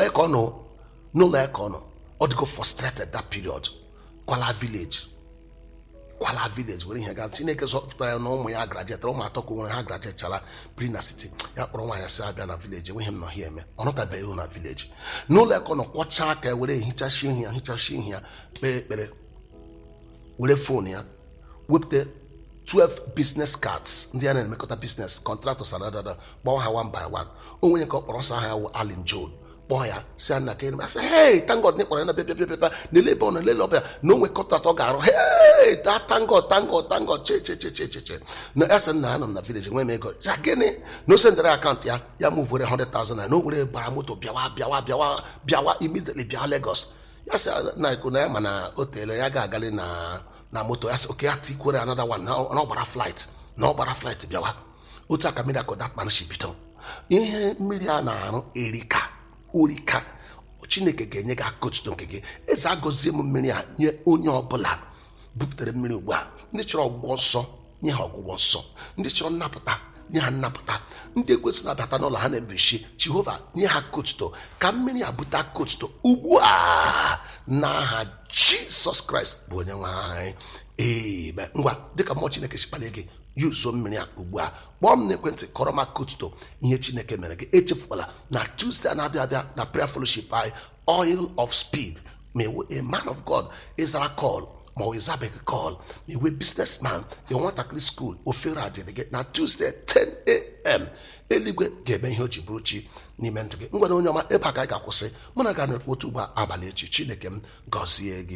ya ka ọ nọ n'ụlọ ya ka ọ nọ ọ dịgo frustrated that period kwala village kwala village were ihe gaa chineke zọpụtara ya na ụmụ ya grajetara ụmụ atọ ka nwere ha grajechara biri na city ya kpọrọ nwaanyị sị abịa na village enweghị m nọ ha eme ọ nọtabeghị ihu na village n'ụlọ eke ọ nọ kwọchaa aka ya were ehichashi ihu ya hichashi ihu ya kpee ekpere were fon ya wepụta 12 business cards ndị a na-emekọta business contractors adadada kpọọ ha one by one o nwere ka ọ kpọrọ ọsọ aha ya wụ alin john kpọọ ya si ya nna ka eneme asị hey thank god n'ịkpọrọ ya na bịa bịa bịa bịa n'ele ebe ọ nọ lele ọbịa na o nwere kọntract ọ ga-arụ hey that thank god thank god thank god che che che che che che na ya sị nna anọ m na village enwe m ego ya gịnị na o sendere akaụntụ ya ya mụ vere 100,000 na o were bara moto bịawa bịawa bịawa bịawa immediately bịa Lagos ya sị na ikwu na ya mana o teele ya ga-agali na na moto ya sị oke ya tikwere another one na ọ na ọ gbara flight na ọ gbara flight bịawa otu aka mmiri akụ that man si bido ihe mmiri a na-arụ erika orika chineke ga-enye gị akụtuto nke gị eze agọzie m mmiri a nye onye ọbụla bupụtara mmiri ugbu a ndị chọrọ ọgwụgwọ nsọ nye ha ọgwụgwọ nsọ ndị chọrọ nnapụta nye ha nnapụta ndị ekwesịrị abata n'ụlọ ha na-ebishi jehova nye ha kotuto ka mmiri a bute kotuto ugbu a n'aha jisọs kraịst bụ onye nwe anyị ebe ngwa dịka mmụọ chineke si kpalie gị yuzuo mmiri a ugbu a kpọọ m n'ekwentị kọrọ m kotuto ihe chineke mere gị echefukwala na tuesday na-abịa abịa na prayer fellowship anyị oil of speed ma ewe a man of god ịzara call ma ọ ịzabeghị call ma iwe businessman ị nwatakịrị skuul ofere adịrị gị na tuesday 10am eluigwe ga-eme ihe o ji bụrụ chi n'ime ndụ gị ngwere onye ọma ebe a ka anyị ga-akwụsị mụ na ga na otu ugbo abalị echi chineke m gọzie gị